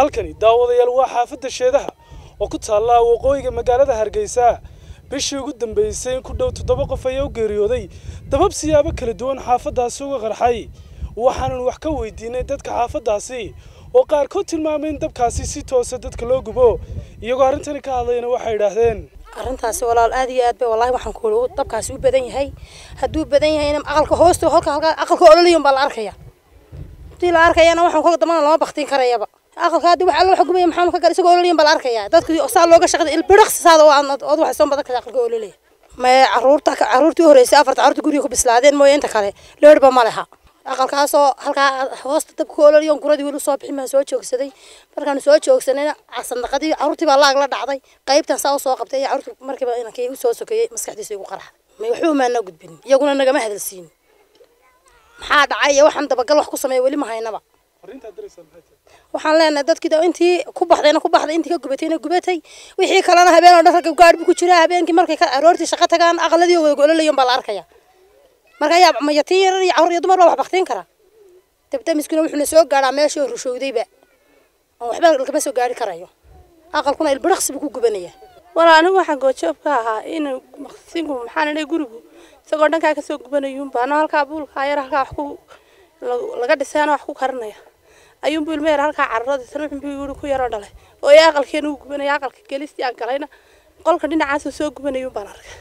halkani daawadayaal waa xaafadda sheedaha oo ku taalla waqooyiga magaalada hargeysa bishii ugu dambeysay in ku dhow toddoba qof ayaa u geeriyooday dabab siyaabo kala duwan xaafaddaasi uga qarxay waxaanan wax ka weydiinay dadka xaafaddaasi oo qaarkood tilmaamay in dabkaasi si toosa dadka loo gubo iyagoo arrintani ka hadlayna waxay idhaahdeen arrintaasi walaal aad iyo aad bay wallahi waxaan ku dabkaasi u badan yahay hadduu badan yahayna aqalka hoosta halka halka aqalka ololayon baa la arkaya hadii la arkayana waxaan ka dambana lama baktiin karayaba aqalka hadii wax alla wax gubaya maxaan ka gal isagoo ololayon baa la arkaya dadku saa looga shaqada ilbiriqsi saada oo ood waxay soo badan kara aqalka ololaya ma caruurta caruurtii horeysay afarta caruurta guriga ku bislaadeen mooye inta kale leerba ma leha aqalkaasoo halkaa hoosta dabka ololayon guradii weli soo bixin baan soo joogsaday markaan soo joogsanayna sandaqadii caruurtii baa laag la dhacday qaybtan saa usoo qabtay ayaa caruurta markiiba inankii usoo sokeeyey maskaxdiisa igu qaraxday may waxba maana gudbin iyaguna nagama hadalsiin maxaa dhacay iyo waxaan dabagal wax ku sameeya weli ma haynaba waxaan leenahay dadkii intii ku baxdayna ku baxday intii ka gubatayna gubatay wixii kalena habeen oo dhan ragga gaadh bu ku jiraa habeenkii markay aroortii shaqo tagaan aqaladii wada gololayon baa la arkaya marka ayaa mayatiin yarar iyo carruur iyo dumar baa wax baktiin kara dabdamiskuna wuxuuna soo gaadhaa meeshii rushowdayba oo waxba lagama soo gaari karayo aqalkuna ilbiriqsi buu ku gubanaya walaa anigu waxaan goojoob ka ahaa in maqsinku maxaan idhay gurigu isagoo dhankaa kasoo gubanayuun baano halkaa buulkaa yar halkaa wax ku laga dhisaana wax ku karinaya ayuunbuu ilma yar halkaa cararadiisana wuxuunbuu yiri ku yaroo dhalay oo ee aqalkeena uu gubanaya aqalka gelistii aan galayna qolka dhinacaasuu soo gubanayuun baan arkay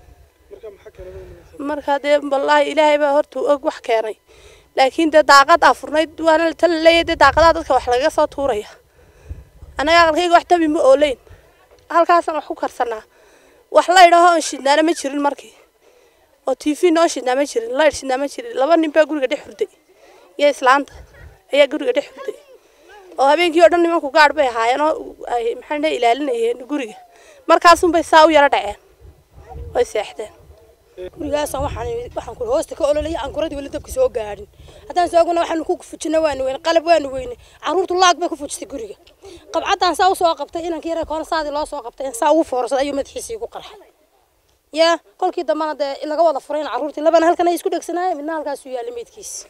marka dee wallaahi ilaahay baa horta og wax keenay laakiin dee daaqad aa furnayd waana ta la leeyahay dee daaqadaha dadka wax lagaga soo tuuraya annaga aqalkayga wax dabi ma ooleyn halkaasaan wax ku karsanaa wax la idhaho oon shidnaana ma jirin markii oo t v noo shidnaa ma jirin la idh shidnaa ma jirin laba nin baa guriga dhex hurday iyo islaanta ayaa guriga dhex hurday oo habeenkii oo dhan nimanku gaadh bay ahaayeen oo ay maxaan dhahay ilaalinayeen guriga markaasunbay saa u yaro dhaceen way seexdeen gurigaasaan waxaan waxaan ku hoosta ka ololaya aan kuradii weli dabka soo gaadhin haddaan sooguna waxaanu ku fujina waanu weyne qalab waanu weyne carruurtu laag bay ku fujisay guriga qabcaddaan saa usoo qabtay inankii yara koona saadii loo soo qabtay saa ugu foorsaday ayuu madaxiisii ku qarxay yaa kolkii dambana dee laga wada furayn carruurtii labana halkan ay isku dhegsanaayeen midna halkaasuu yaallay meydkiisa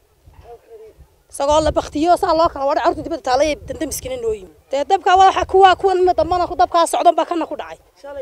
isagoo la baktiyo saa loo kala wadhay carruurta dibadda taalay dandamiskina noo yimi dee dabka waxa kuwa kuwan dambana dabkaa socdan baa kana ku dhacay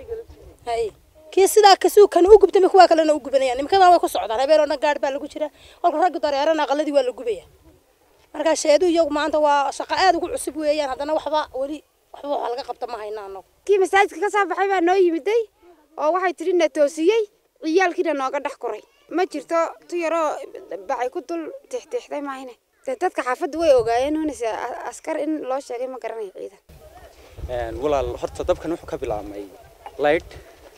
hay kii sidaa kasuu kan u gubtay kuwa kalena u gubanayaan nimankana way ku socdaan habeen oo dhan gaadh baa lagu jira kolka ragga dareerana aqaladii waa la gubaya marka sheedu iyagu maanta waa shaqo aad ugu cusub weeyaan haddana waxba weli waxba waxa laga qabta ma hayna anagu kii masaajidka ka soo baxay baa noo yimiday oo waxay tidhi na toosiyey ciyaalkiina nooga dhex koray ma jirto tu yaroo bacay ku dul tixtixday maahine dee dadka xaafadda way ogaayeen unise askar in loo sheegay ma garanayo ciidan walaal horta dabkan wuxuu ka bilaabmay light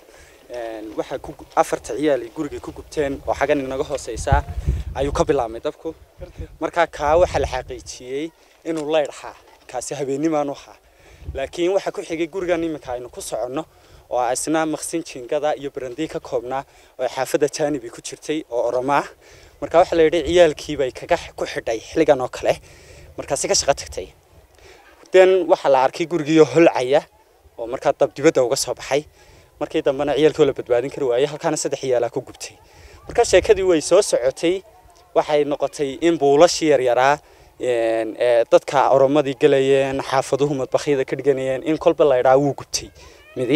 waxaa ku afarta ciyaal ay guriga ku gubteen oo xaggan inaga hooseysaa ayuu ka bilaabmay dabku markaa kaa waxaa la xaqiijiyey inuu leydh ahaa kaasi habeenimaan u ahaa laakiin waxaa ku xigay gurigan iminka aynu ku soconno oo isna maqsin jiingada iyo barandii ka koobnaa oo xaafadda jaanibi ku jirtay oo oromo ah marka waxaa la yidhi ciyaalkiibay kaga ku xidhay xilligan oo kale markaasi ka shaqo tagtay den waxaa la arkay gurigiioo holcaya oo markaa dab dibadda uga soo baxay markii dambena ciyaalkii la badbaadin kari waayey halkaana saddex ciyaalaa ku gubtay marka sheekadii way soo socotay waxay noqotay in buulashii yaryaraa ee dadka oromadii galayeen xaafaduhu madbakyada ka dhiganayeen in kolba la idhaa wuu gubtay midi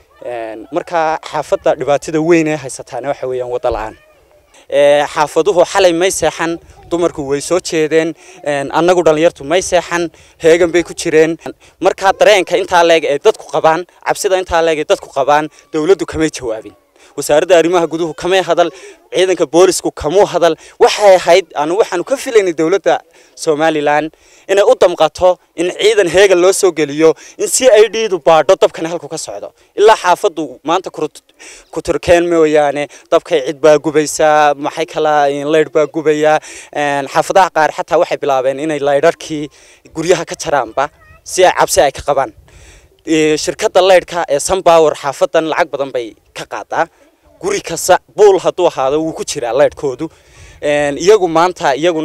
marka xaafadda dhibaatada weyn ee haysataana waxa weeyaan wadda la-aan xaafaduhu xalay may seexan dumarku way soo jeedeen annagu dhallinyartu may seexan heegan bay ku jireen markaa dareenka intaa leeg ee dadku qabaan cabsida intaa leeg ee dadku qabaan dowladdu kamay jawaabin wasaaradda arrimaha guduhu kamay hadal ciidanka boolisku kamuu hadal waxay ahayd anu waxaanu ka filaynay dowladda somalilan inay u damqato in ciidan heegan loo soo geliyo in c i d du baadho dabkani halku ka socdo ilaa xaafaddu maanta ku turkeen mooyaane dabkay cid baa gubaysaa maxay kala leydh baa gubaya xaafadaha qaar xataa waxay bilaabeen inay leydharkii guryaha ka jaraanba si ay cabsi ay ka qabaan shirkadda leydhka ee sunpower xaafadan lacag badan bay ka qaadaa guri kasta buul hadduu ahaado wuu ku jiraa leydhkoodu iyagu maanta iyaguna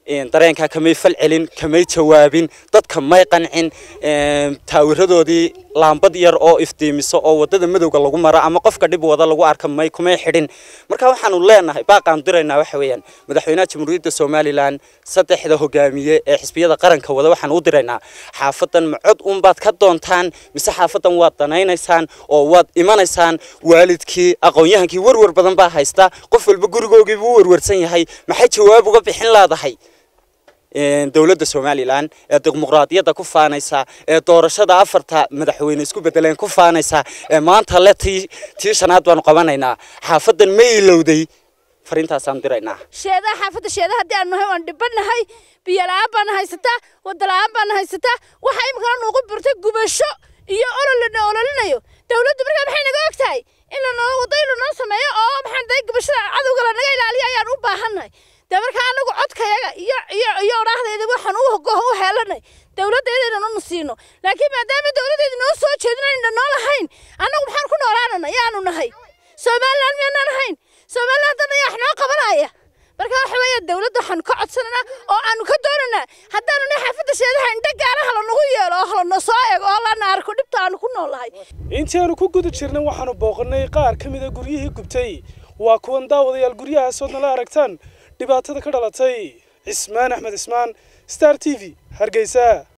dareenkaa kamay fal celin kamay jawaabin dadka may qancin taawiradoodii laambad yar oo iftiimiso oo wadada madowga lagu maro ama qofka dhib wada lagu arka may kumay xidhin marka waxaanu leenahay baaqaan diraynaa waxa weeyaan madaxweynaha jamhuuriyadda somalilan saddexda hogaamiye ee xisbiyada qaranka wada waxaan u diraynaa xaafadan ma cod unbaad ka doontaan mise xaafadan waad danaynaysaan oo waad imanaysaan waalidkii aqoon-yahankii warwar badan baa haysta qof walba gurigoogii buu warwarsan yahay maxay jawaab uga bixin leedahay dowladda somalilan ee dimuqraadiyadda ku faanaysa ee doorashada afarta madaxweyne isku bedeleen ku faanaysa ee maanta le tii tii shanaad baanu qabanaynaa xaafadan ma ilowday fariintaasaan diraynaa sheedaha xaafadda sheedaha haddii aanu nahay waan dhibanahay biyo la-aan baana haysataa wada la-aan baana haysataa waxaa imikana nuugu burtay gubasho iyo olol lana ololinayo dowladdu markaa maxay naga og tahay in lanoo wado in lanoo sameeyo oo maxaan dahay gubashada cadowga lanaga ilaaliyo ayaan u baahannahay dee markaa anagu codkayaga iyo iyo iyo odhaahdayda waxaan u hogoho u heelanay dowladdeeda inanu siino laakiin maadaama dowladdeeda noo soo jeedin ayna noo lahayn annagu maxaan ku noolaanana yaanu nahay somaliland miyaanaan ahayn somaliland dana yaa wax noo qabanaya marka waxa weeye dowladda waxaanu ka codsananaa oo aanu ka doonanaa haddaanu nahay xaafadda sheedaha indho gaara halanagu yeelo oo halana soo eego oo lana arko dhibta aanu ku noolahay intii aanu ku guda jirnay waxaanu booqannay qaar ka mid a guryihii gubtay waa kuwan daawadayaal guryahaas ood nala aragtaan dhibaatada ka dhalatay cismaan axmed cismaan star t v hargeysa